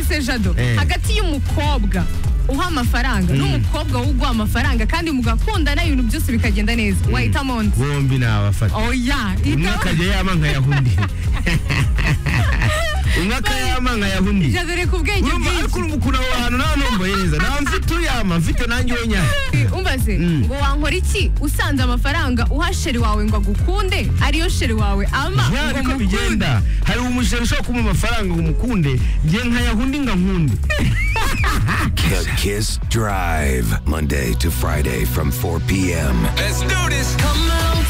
se jado hagati y'umukobwa uha amafaranga n'umukobwa uguha amafaranga kandi mugakundana ibintu byose bikagenda neza wahitamo onzi bombi nabafata oya umwe hitamo akajya yama nkayaha undi umwe akayama nkayaha undi jado reka ubwenge urumva ariko bwinshi urumva ukuntu aho hantu nta numvaye neza nta mfite uyama mfite nanjye unyama umbaze ngo wankora iki usanze amafaranga uha sheri wawe ngo agukunde ariyo sheri wawe ama ya ngo niko mukunde bigenda hari umushinga ushobora kumuha amafaranga ngo umukunde njye nkayaha undi nkankunde The Kiss Drive, Monday to Friday from 4 p.m. Let's do this. Come on.